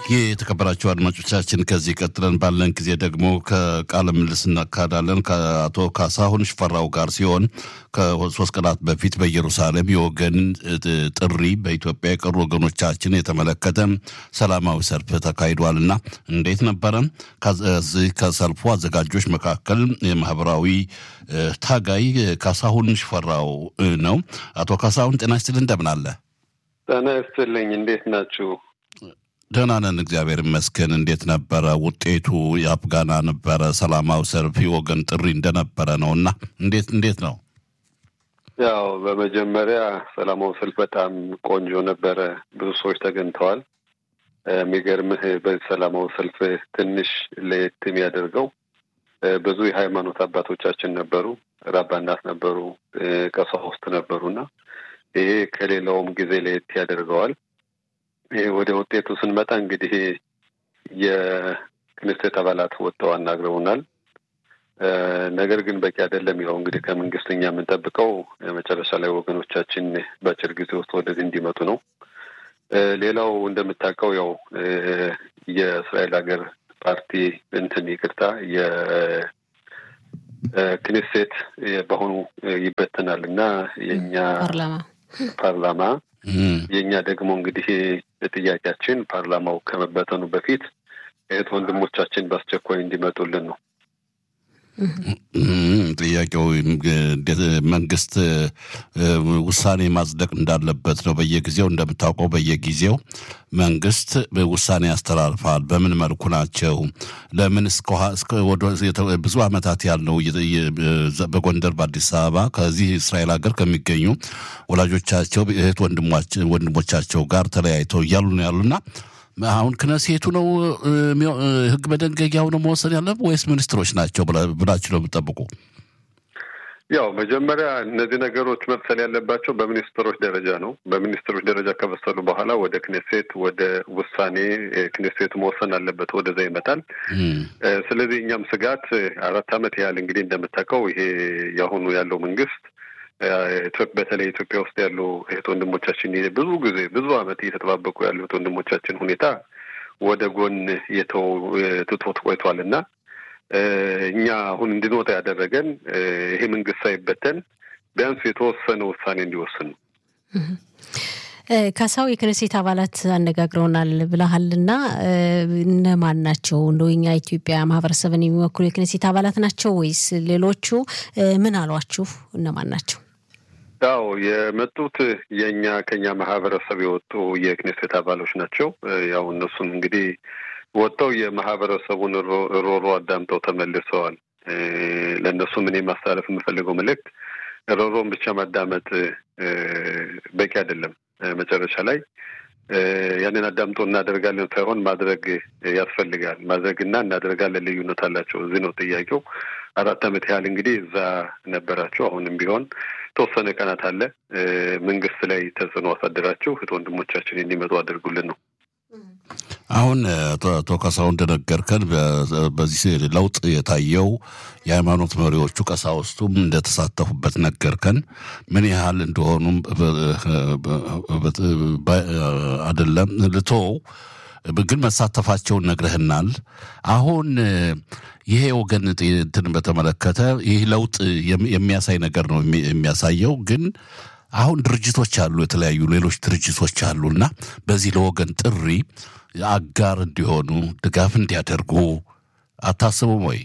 ይህ የተከበራችሁ አድማጮቻችን ከዚህ ቀጥለን ባለን ጊዜ ደግሞ ከቃለ ምልልስ እናካሄዳለን ከአቶ ካሳሁን ሽፈራው ጋር ሲሆን ከሶስት ቀናት በፊት በኢየሩሳሌም የወገን ጥሪ በኢትዮጵያ የቀሩ ወገኖቻችን የተመለከተ ሰላማዊ ሰልፍ ተካሂዷልና እንዴት ነበረ? ከዚህ ከሰልፉ አዘጋጆች መካከል የማህበራዊ ታጋይ ካሳሁን ሽፈራው ነው። አቶ ካሳሁን ጤና ይስጥልኝ፣ እንደምን አለ? ጤና ይስጥልኝ። እንዴት ናችሁ? ደህና ነን፣ እግዚአብሔር ይመስገን። እንዴት ነበረ ውጤቱ? የአፍጋና ነበረ ሰላማዊ ሰልፍ የወገን ጥሪ እንደነበረ ነው እና እንዴት እንዴት ነው? ያው በመጀመሪያ ሰላማዊ ሰልፍ በጣም ቆንጆ ነበረ። ብዙ ሰዎች ተገኝተዋል። የሚገርምህ በዚህ ሰላማዊ ሰልፍ ትንሽ ለየት የሚያደርገው ብዙ የሃይማኖት አባቶቻችን ነበሩ፣ ራባናት ነበሩ፣ ቀሳውስት ነበሩና ይሄ ከሌላውም ጊዜ ለየት ያደርገዋል። ወደ ውጤቱ ስንመጣ እንግዲህ የክንስቴት አባላት ወጥተው አናግረውናል። ነገር ግን በቂ አይደለም። ያው እንግዲህ ከመንግስት እኛ የምንጠብቀው መጨረሻ ላይ ወገኖቻችን በአጭር ጊዜ ውስጥ ወደዚህ እንዲመጡ ነው። ሌላው እንደምታውቀው ያው የእስራኤል ሀገር ፓርቲ እንትን ይቅርታ የክኔሴት በአሁኑ ይበተናል እና የእኛ ፓርላማ የእኛ ደግሞ እንግዲህ ጥያቄያችን ፓርላማው ከመበተኑ በፊት እህት ወንድሞቻችን በአስቸኳይ እንዲመጡልን ነው። ጥያቄው መንግስት ውሳኔ ማጽደቅ እንዳለበት ነው። በየጊዜው እንደምታውቀው በየጊዜው መንግስት ውሳኔ ያስተላልፋል። በምን መልኩ ናቸው? ለምን ብዙ ዓመታት ያለው በጎንደር በአዲስ አበባ ከዚህ እስራኤል ሀገር ከሚገኙ ወላጆቻቸው እህት ወንድሞቻቸው ጋር ተለያይተው እያሉ ነው ያሉና አሁን ክነሴቱ ነው ህግ መደንገጊያው ነው መወሰን ያለበት ወይስ ሚኒስትሮች ናቸው ብላችሁ ነው የምጠብቁ? ያው መጀመሪያ እነዚህ ነገሮች መብሰል ያለባቸው በሚኒስትሮች ደረጃ ነው። በሚኒስትሮች ደረጃ ከበሰሉ በኋላ ወደ ክኔሴት ወደ ውሳኔ ክኔሴቱ መወሰን አለበት፣ ወደዛ ይመጣል። ስለዚህ እኛም ስጋት አራት ዓመት ያህል እንግዲህ እንደምታውቀው ይሄ የአሁኑ ያለው መንግስት በተለይ ኢትዮጵያ ውስጥ ያሉ እህት ወንድሞቻችን ብዙ ጊዜ ብዙ ዓመት እየተጠባበቁ ያሉ እህት ወንድሞቻችን ሁኔታ ወደ ጎን ትቶት ቆይቷል እና እኛ አሁን እንድንወጣ ያደረገን ይሄ መንግስት ሳይበተን ቢያንስ የተወሰነ ውሳኔ እንዲወስን ነው። ካሳው የክነሴት አባላት አነጋግረውናል ብለሃልና እነማን ናቸው? እንደው የኛ ኢትዮጵያ ማህበረሰብን የሚወክሉ የክነሴት አባላት ናቸው ወይስ ሌሎቹ? ምን አሏችሁ? እነማን ናቸው? ያው የመጡት የእኛ ከኛ ማህበረሰብ የወጡ የክኔሴት አባሎች ናቸው። ያው እነሱም እንግዲህ ወጥተው የማህበረሰቡን ሮሮ አዳምጠው ተመልሰዋል። ለእነሱም እኔ ማስተላለፍ የምፈልገው መልእክት ሮሮን ብቻ ማዳመጥ በቂ አይደለም። መጨረሻ ላይ ያንን አዳምጦ እናደርጋለን ሳይሆን ማድረግ ያስፈልጋል። ማድረግና እናደርጋለን ልዩነት አላቸው። እዚህ ነው ጥያቄው። አራት ዓመት ያህል እንግዲህ እዛ ነበራችሁ። አሁንም ቢሆን ተወሰነ ቀናት አለ። መንግስት ላይ ተጽዕኖ አሳድራችሁ እህት ወንድሞቻችን እንዲመጡ አድርጉልን ነው። አሁን አቶ ካሳሁን እንደነገርከን በዚህ ለውጥ የታየው የሃይማኖት መሪዎቹ ቀሳውስቱም እንደተሳተፉበት ነገርከን። ምን ያህል እንደሆኑም አይደለም ልቶ ግን መሳተፋቸውን ነግረህናል። አሁን ይሄ ወገን እንትን በተመለከተ ይህ ለውጥ የሚያሳይ ነገር ነው የሚያሳየው ግን አሁን ድርጅቶች አሉ፣ የተለያዩ ሌሎች ድርጅቶች አሉና በዚህ ለወገን ጥሪ አጋር እንዲሆኑ ድጋፍ እንዲያደርጉ አታስቡም ወይ?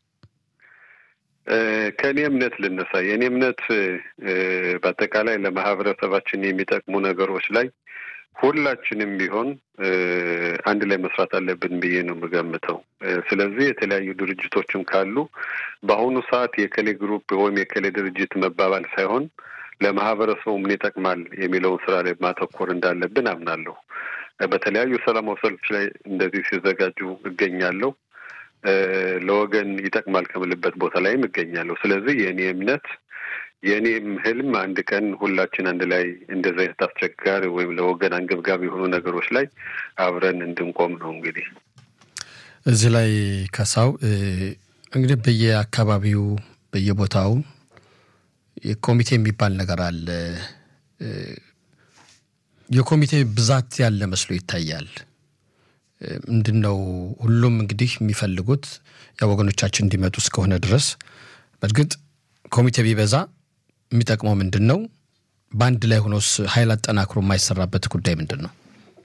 ከእኔ እምነት ልነሳ። የእኔ እምነት በአጠቃላይ ለማህበረሰባችን የሚጠቅሙ ነገሮች ላይ ሁላችንም ቢሆን አንድ ላይ መስራት አለብን ብዬ ነው የምገምተው። ስለዚህ የተለያዩ ድርጅቶችም ካሉ በአሁኑ ሰዓት የከሌ ግሩፕ ወይም የከሌ ድርጅት መባባል ሳይሆን ለማህበረሰቡ ምን ይጠቅማል የሚለውን ስራ ላይ ማተኮር እንዳለብን አምናለሁ። በተለያዩ ሰላማዊ ሰልፎች ላይ እንደዚህ ሲዘጋጁ እገኛለሁ። ለወገን ይጠቅማል ከምልበት ቦታ ላይም እገኛለሁ። ስለዚህ የእኔ እምነት የእኔም ህልም አንድ ቀን ሁላችን አንድ ላይ እንደዚህ አይነት አስቸጋሪ ወይም ለወገን አንገብጋቢ የሆኑ ነገሮች ላይ አብረን እንድንቆም ነው። እንግዲህ እዚህ ላይ ከሳው እንግዲህ በየአካባቢው በየቦታው ኮሚቴ የሚባል ነገር አለ። የኮሚቴ ብዛት ያለ መስሎ ይታያል። ምንድን ነው ሁሉም እንግዲህ የሚፈልጉት ወገኖቻችን እንዲመጡ እስከሆነ ድረስ በእርግጥ ኮሚቴ ቢበዛ የሚጠቅመው ምንድን ነው? በአንድ ላይ ሆኖስ ኃይል አጠናክሮ የማይሰራበት ጉዳይ ምንድን ነው?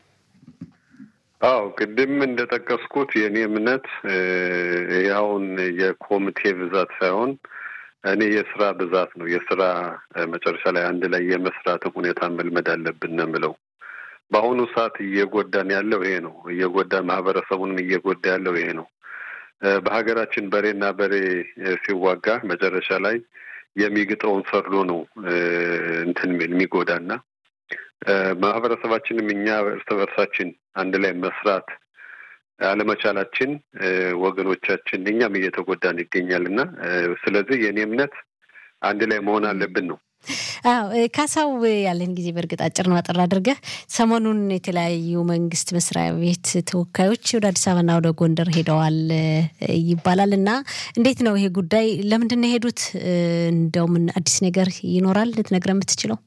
አዎ ቅድም እንደጠቀስኩት የእኔ እምነት ያውን የኮሚቴ ብዛት ሳይሆን እኔ የስራ ብዛት ነው። የስራ መጨረሻ ላይ አንድ ላይ የመስራት ሁኔታ መልመድ አለብን ነው የምለው። በአሁኑ ሰዓት እየጎዳን ያለው ይሄ ነው። እየጎዳ ማህበረሰቡንም እየጎዳ ያለው ይሄ ነው። በሀገራችን በሬና በሬ ሲዋጋ መጨረሻ ላይ የሚግጠውን ሰርዶ ነው እንትን የሚል የሚጎዳና ማህበረሰባችንም እኛ እርስ በርሳችን አንድ ላይ መስራት አለመቻላችን ወገኖቻችን እኛም እየተጎዳን ይገኛል እና ስለዚህ የእኔ እምነት አንድ ላይ መሆን አለብን ነው። አዎ ካሳው፣ ያለን ጊዜ በእርግጥ አጭር ነው። አጠር አድርገህ ሰሞኑን የተለያዩ መንግስት መስሪያ ቤት ተወካዮች ወደ አዲስ አበባና ወደ ጎንደር ሄደዋል ይባላል እና እንዴት ነው ይሄ ጉዳይ? ለምንድን ነው የሄዱት? እንደው ምን አዲስ ነገር ይኖራል ልትነግረን የምትችለው?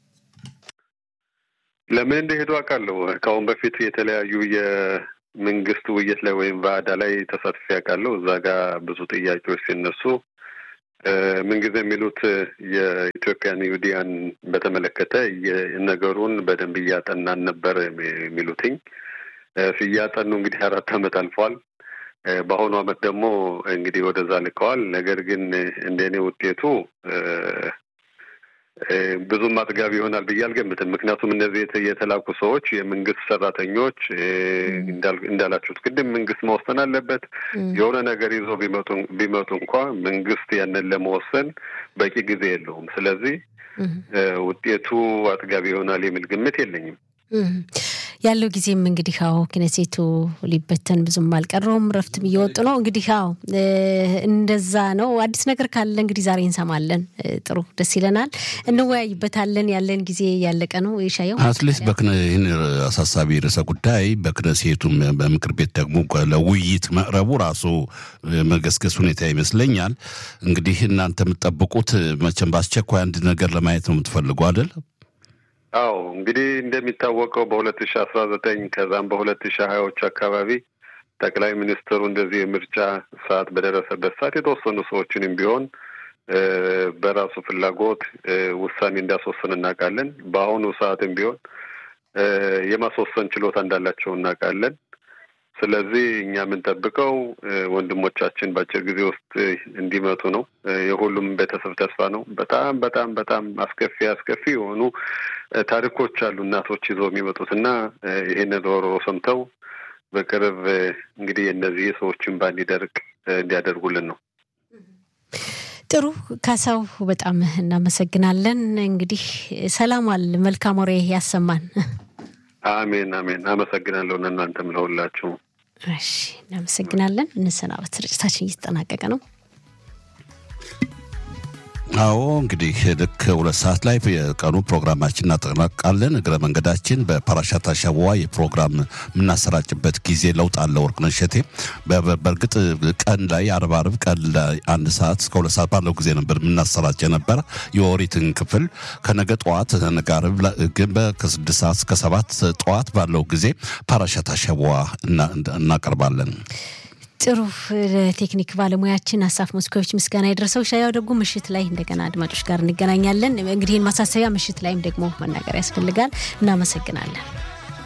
ለምን እንደሄዱ አውቃለሁ። ከአሁን በፊት የተለያዩ የመንግስት ውይይት ላይ ወይም ባዕዳ ላይ ተሳትፌ አውቃለሁ። እዛ ጋር ብዙ ጥያቄዎች ሲነሱ ምንጊዜ የሚሉት የኢትዮጵያን ይሁዲያን በተመለከተ ነገሩን በደንብ እያጠናን ነበር የሚሉትኝ። እያጠኑ እንግዲህ አራት ዓመት አልፏል። በአሁኑ ዓመት ደግሞ እንግዲህ ወደዛ ልከዋል። ነገር ግን እንደኔ ውጤቱ ብዙም አጥጋቢ ይሆናል ብዬ አልገምትም። ምክንያቱም እነዚህ የተላኩ ሰዎች የመንግስት ሰራተኞች እንዳላችሁት ቅድም መንግስት መወሰን አለበት። የሆነ ነገር ይዞ ቢመጡ እንኳ መንግስት ያንን ለመወሰን በቂ ጊዜ የለውም። ስለዚህ ውጤቱ አጥጋቢ ይሆናል የሚል ግምት የለኝም። ያለው ጊዜም እንግዲህ አዎ ክነሴቱ ሊበተን ብዙም አልቀረውም። ረፍትም እየወጡ ነው። እንግዲህ አዎ እንደዛ ነው። አዲስ ነገር ካለ እንግዲህ ዛሬ እንሰማለን። ጥሩ ደስ ይለናል፣ እንወያይበታለን። ያለን ጊዜ ያለቀ ነው። የሻየው አትሊስት ይህን አሳሳቢ ርዕሰ ጉዳይ በክነሴቱም በምክር ቤት ደግሞ ለውይይት መቅረቡ ራሱ መገስገስ ሁኔታ ይመስለኛል። እንግዲህ እናንተ የምትጠብቁት መቼም በአስቸኳይ አንድ ነገር ለማየት ነው የምትፈልጉ አይደል? አዎ እንግዲህ እንደሚታወቀው በሁለት ሺ አስራ ዘጠኝ ከዛም በሁለት ሺ ሀያዎች አካባቢ ጠቅላይ ሚኒስትሩ እንደዚህ የምርጫ ሰዓት በደረሰበት ሰዓት የተወሰኑ ሰዎችንም ቢሆን በራሱ ፍላጎት ውሳኔ እንዳስወሰን እናውቃለን። በአሁኑ ሰዓትም ቢሆን የማስወሰን ችሎታ እንዳላቸው እናውቃለን። ስለዚህ እኛ የምንጠብቀው ወንድሞቻችን በአጭር ጊዜ ውስጥ እንዲመጡ ነው። የሁሉም ቤተሰብ ተስፋ ነው። በጣም በጣም በጣም አስከፊ አስከፊ የሆኑ ታሪኮች አሉ እናቶች ይዘው የሚመጡት እና ይህንን ሮሮ ሰምተው በቅርብ እንግዲህ እነዚህ ሰዎችን ባንዲደርቅ እንዲያደርጉልን ነው። ጥሩ ካሳው፣ በጣም እናመሰግናለን። እንግዲህ ሰላም አለ መልካም ወሬ ያሰማን። አሜን አሜን። አመሰግናለሁ እናንተም ለሁላችሁ። እሺ እናመሰግናለን። እንሰናበት። ስርጭታችን እየተጠናቀቀ ነው። አዎ እንግዲህ ልክ ሁለት ሰዓት ላይ የቀኑ ፕሮግራማችን እናጠናቃለን። እግረ መንገዳችን በፓራሻት አሸዋ የፕሮግራም የምናሰራጭበት ጊዜ ለውጥ አለ። ወርቅነሽ እሸቴ በእርግጥ ቀን ላይ አርብ አርብ ቀን ላይ አንድ ሰዓት እስከ ሁለት ሰዓት ባለው ጊዜ ነበር የምናሰራጭ የነበር የኦሪትን ክፍል ከነገ ጠዋት ነገ አርብ ግን ከስድስት ሰዓት እስከ ሰባት ጠዋት ባለው ጊዜ ፓራሻት አሸዋ እናቀርባለን። ጥሩ ለቴክኒክ ባለሙያችን አሳፍ መስኮዎች ምስጋና የደረሰው ሻያው ደግሞ ምሽት ላይ እንደገና አድማጮች ጋር እንገናኛለን። እንግዲህ ማሳሰቢያ ምሽት ላይም ደግሞ መናገር ያስፈልጋል። እናመሰግናለን።